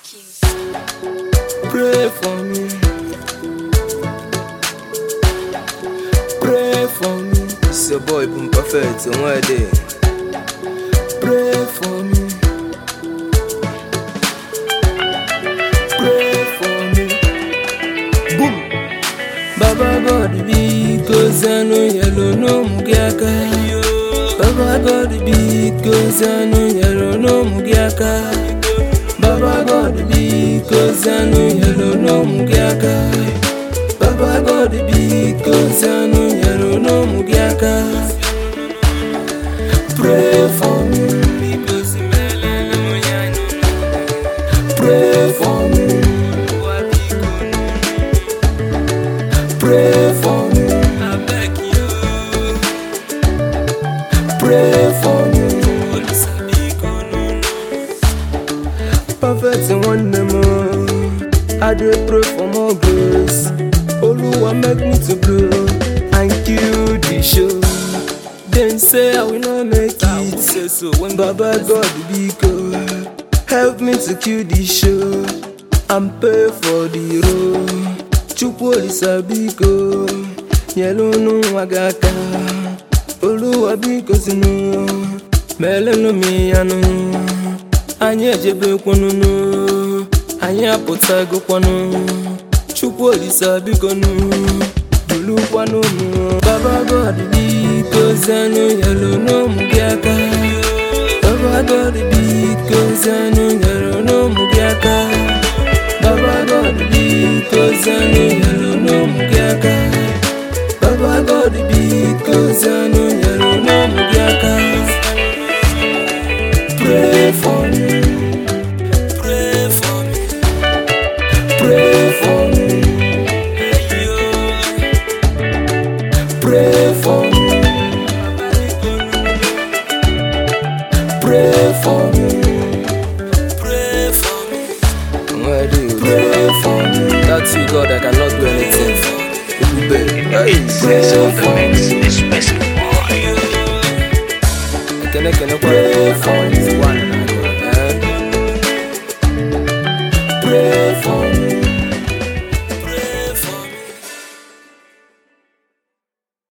keys. Pray for me. Pray for me. It's your boy Boom Perfect. And where they? Pray for me. Pray for me. Boom. Baba God because I know yellow no mugiaka. Baba God because I know yellow no mugiaka. Baba God because I know yellow no mugiaka. Baba God because I know yellow no mugiaka. Pray for me. Pray for me. Pray for me. Pray for me. Perfect in one more. I dey pray for more grace. Oluwa make me to grow and kill the show. Dem say I will not make it. Say so when Baba God be good. Help me to kill the show and pay for the road. Chukwu Olisa biko, nyelu nwa gị aka. Oluwa biko sinu, melenu m ya nụ. Anyị ejebekwanụnụ, anyị apụtagokwanụ. Chukwu Olisa biko nụ, dulukwanụ mụ. Baba God biko zanụ nyelu n'ụmụ gị aka. Baba God biko zanụ nyelu n'ụmụ gị aka. Baba God biko zanụ nyelu n'ụmụ gị aka. Baba God biko zanụ nyelu n'ụmụ gị aka. Pray for me. Pray for me. Pray for me. Pray for me. Pray for me. Pray for me. Where do you pray for me? That's you, God. I cannot do anything. Hey, Press pray on the for mix. me. It's West